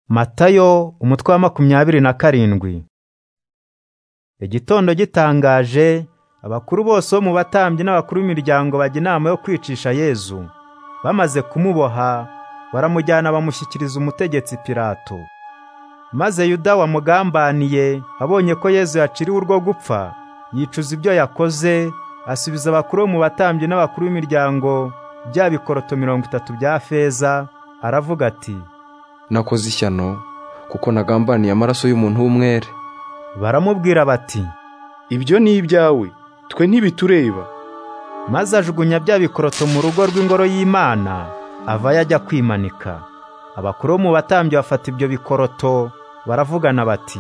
Matayo umutwe wa makumyabiri na karindwi Igitondo gitangaje abakuru bose bo mu batambyi n'abakuru b'imiryango bajya inama yo kwicisha Yesu bamaze kumuboha baramujyana bamushyikiriza umutegetsi Pilato maze Yuda wamugambaniye abonye ko Yesu yaciriwe urwo gupfa yicuza ibyo yakoze asubiza abakuru bo mu batambyi n'abakuru b'imiryango bya bikoroto mirongo itatu bya feza aravuga ati nakoze ishyano kuko nagambaniye amaraso y'umuntu w'umwere baramubwira bati ibyo ni ibyawe twe ntibitureba maze ajugunya bya bikoroto mu rugo rw'ingoro y'Imana ava yajya kwimanika abakuru bo mu batambyi bafata ibyo bikoroto baravugana bati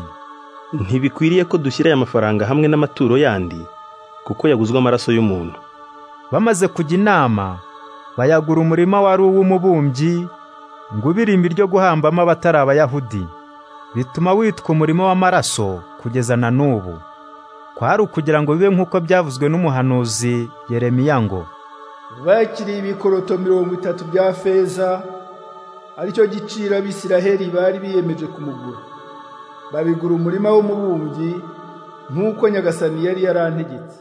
ntibikwiriye ko dushyira aya mafaranga hamwe n'amaturo yandi kuko yaguzwe amaraso y'umuntu bamaze kujya inama bayagura umurima wari uw'umubumbyi ngo ube irimbi ryo guhambamo abatari abayahudi bituma witwa umurimo w'amaraso kugeza na n'ubu kwari ukugira ngo bibe nk'uko byavuzwe n'umuhanuzi yeremiya ngo bakiriye ibikoroto mirongo itatu bya feza aricyo giciro abisiraheli bari biyemeje kumugura babigura umurima w'umubumbyi nk'uko nyagasani yari yarantegetse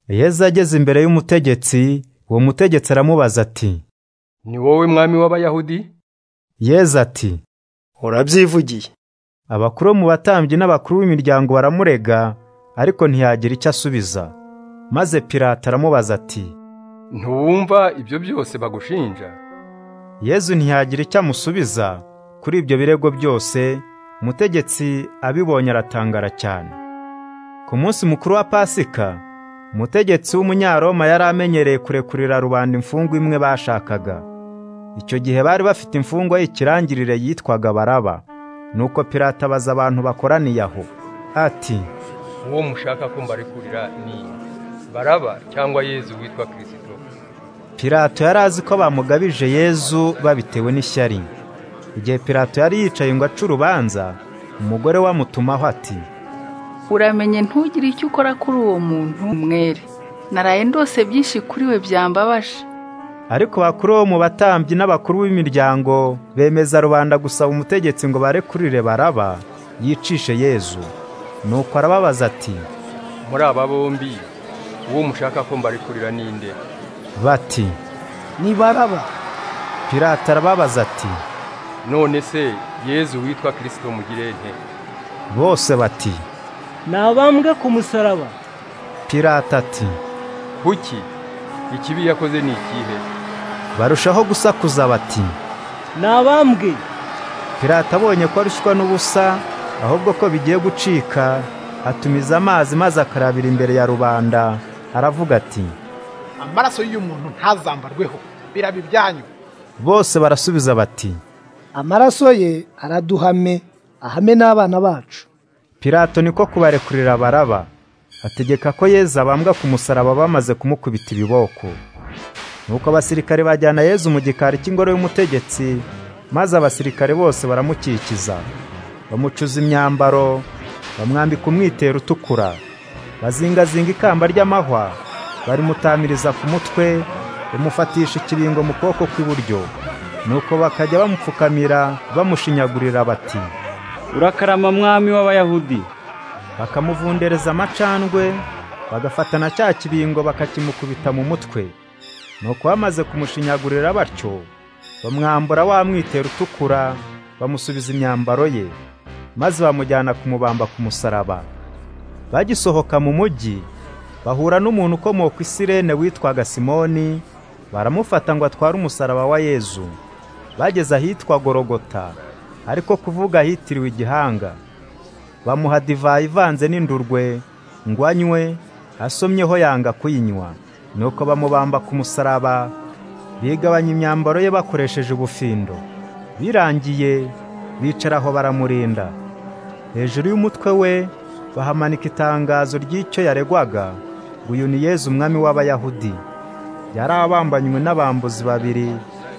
yeza ageze imbere y'umutegetsi uwo mutegetsi aramubaza ati ni wowe mwami w'abayahudi yeza ati urabyivugiye abakuru bo mu batambyi n'abakuru b'imiryango baramurega ariko ntiyagira icyo asubiza maze Pilato aramubaza ati ntiwumva ibyo byose bagushinja yezu ntiyagira icyo amusubiza kuri ibyo birego byose umutegetsi abibonye aratangara cyane ku munsi mukuru wa pasika umutegetsi w'umunyaroma yari amenyereye kurekurira rubanda imfungwa imwe bashakaga icyo gihe bari bafite imfungwa y'ikirangirire yitwaga baraba nuko Pilato abaza abantu bakoraniye aho ati uwo mushaka ko mbarekurira ni baraba cyangwa yezu witwa kirisito Pilato yari azi ko bamugabije yezu babitewe n'ishyari igihe Pilato yari yicaye ngo ace urubanza umugore we amutumaho ati uramenye ntugire icyo ukora kuri uwo muntu umwere naraye ndose byinshi kuri we byambabaje ariko bakuru bo mu batambyi n'abakuru b'imiryango bemeza rubanda gusaba umutegetsi ngo barekurire baraba yicishe yezu nuko arababaza ati muri aba bombi uwo mushaka ko mbarekurira ninde bati ni baraba Pilato arababaza ati none se yezu witwa kirisito mugire nte bose bati nabambwe ku musaraba Pilato ati kuki ikibi yakoze ni ikihe barushaho gusakuza bati nabambwe Pilato abonye ko arushywa n'ubusa ahubwo ko bigiye gucika atumiza amazi maze akarabira imbere ya rubanda aravuga ati amaraso y'umuntu ntazambarweho biraba ibyanyu bose barasubiza bati amaraso ye araduhame ahame n'abana bacu Pilato niko kubarekurira baraba ategeka ko Yezu abambwa ku musaraba bamaze kumukubita ibiboko nuko abasirikare bajyana Yezu mu gikari cy'ingoro y'umutegetsi maze abasirikare bose baramukikiza bamucuza imyambaro bamwambika umwitero utukura bazingazinga ikamba ry'amahwa barimutamiriza ku mutwe bamufatisha ikiringo mu kuboko kw'iburyo nuko bakajya bamupfukamira bamushinyagurira bati urakarama mwami w'abayahudi bakamuvundereza amacandwe bagafata na cya kibingo bakakimukubita mu mutwe nuko bamaze kumushinyagurira batyo bamwambura wa mwitero utukura bamusubiza imyambaro ye maze bamujyana kumubamba ku musaraba bagisohoka mu mujyi bahura n'umuntu ukomoka isirene witwaga simoni baramufata ngo atware umusaraba wa yezu bageze ahitwa gorogota ariko kuvuga ahitiriwe igihanga bamuha divayi ivanze n'indurwe ngo anywe asomyeho yanga kuyinywa nuko bamubamba ku musaraba bigabanya imyambaro ye bakoresheje ubufindo birangiye bicaraho baramurinda hejuru y'umutwe we bahamanika itangazo ry'icyo yaregwaga ngo uyu ni Yezu umwami w'abayahudi yari abambanywe n'abambuzi babiri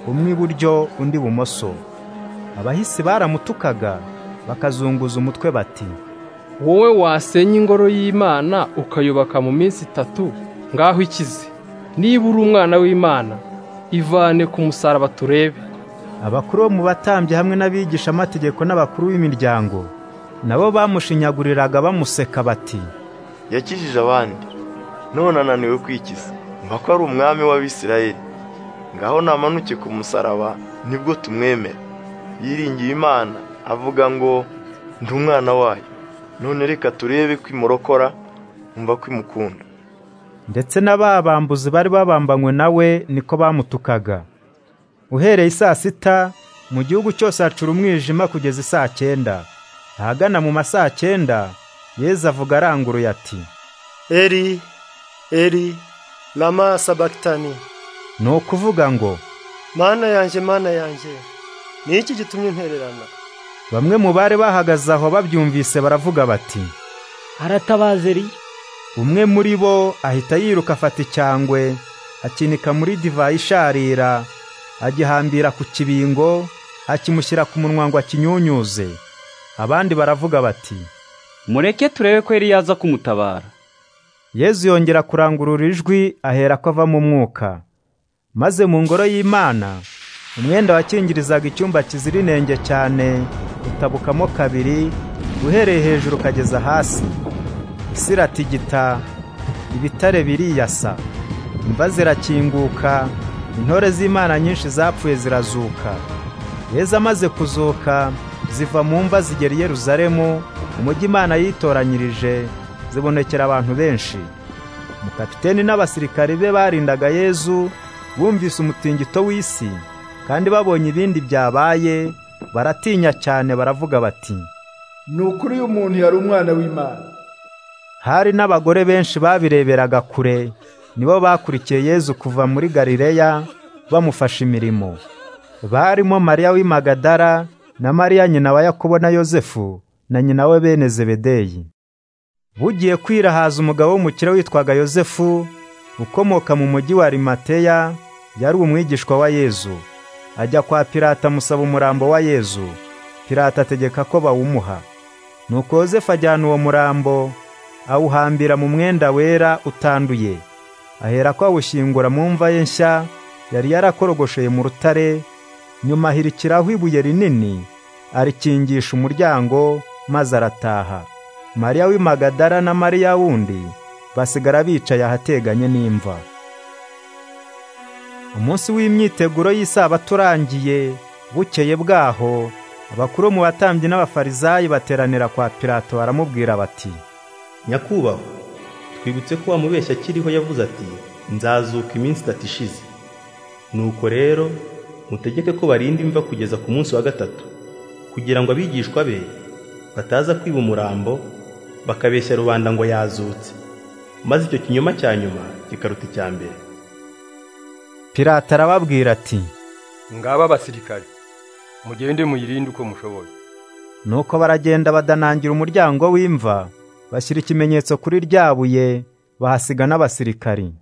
umwe iburyo undi ibumoso abahisi baramutukaga bakazunguza umutwe bati wowe wasenya ingoro y'imana ukayubaka mu minsi itatu ngaho ikize niba uri umwana w'imana ivane ku musaraba turebe abakuru bo mu batambyi hamwe n'abigishamategeko n'abakuru b'imiryango nabo bamushinyaguriraga bamuseka bati yakijije abandi none ananiwe kwikiza mba ko ari umwami w'abisirayeli ngaho namanuke ku musaraba nibwo tumwemera yiringiye imana avuga ngo ndi umwana wayo none reka turebe ko imurokora mva ko imukunda ndetse n'ababambuzi bari babambanywe nawe niko bamutukaga uhereye saa sita mu gihugu cyose hacura umwijima kugeza isaa cyenda ahagana mu ma saa cyenda yezu avuga aranguruye ati eri eri lama sabakitani ni ukuvuga ngo mana yanjye mana yanjye ni iki gitumye intererana bamwe mu bari bahagaze aho babyumvise baravuga bati aratabaza eriya umwe muri bo ahita yiruka afata icyangwe akinika muri divayi isharira agihambira ku kibingo akimushyira ku munwa ngo akinyunyuze abandi baravuga bati mureke turebe ko yari yaza kumutabara yezu yongera kurangurura ijwi ahera ko ava mu mwuka maze mu ngoro y'imana umwenda wakingirizaga icyumba kizira inenge cyane utabukamo kabiri uhereye hejuru ukageza hasi isi iratigita ibitare biriyasa imva zirakinguka intore z'imana nyinshi zapfuye zirazuka yezu amaze kuzuka ziva mu mva zigera i yeruzalemu umujyi imana yitoranyirije zibonekera abantu benshi umukapiteni n'abasirikari be barindaga yezu bumvise umutingito w'isi kandi babonye ibindi byabaye baratinya cyane baravuga bati ni ukuri uyu muntu yari umwana w'imana hari n'abagore benshi babireberaga kure nibo bakurikiye yezu kuva muri galileya bamufasha imirimo barimo mariya w'imagadara na mariya nyina wa yakobo na yosefu na nyina we bene zebedeyi bugiye kwirahaza umugabo w'umukire witwaga yosefu ukomoka mu mujyi wa rimateya yari umwigishwa wa yezu ajya kwa pirata amusaba umurambo wa yezu pirata ategeka ko bawumuha nuko yosefu ajyana uwo murambo awuhambira mu mwenda wera utanduye ahera ko awushyingura mu mva ye nshya yari yarakorogosheye mu rutare nyuma ahirikiraho ibuye rinini arikingisha umuryango maze arataha mariya w'imagadara na mariya wundi basigara bicaye ahateganye n'imva umunsi w'imyiteguro y'isabato urangiye bukeye bwaho abakuru mu batambyi n'abafarizayi bateranira kwa pirato baramubwira bati nyakubahwa twibutse ko wa mubeshyi akiriho yavuze ati nzazuka iminsi itatu ishize nuko rero mutegeke ko barinda imva kugeza ku munsi wa gatatu kugira ngo abigishwa be bataza kwiba umurambo bakabeshya rubanda ngo yazutse maze icyo kinyoma cya nyuma kikaruta icya mbere pirata arababwira ati ngaba abasirikare mugende muyirinde uko mushoboye nuko baragenda badanangira umuryango w'imva bashyira ikimenyetso kuri rya buye bahasiga n'abasirikari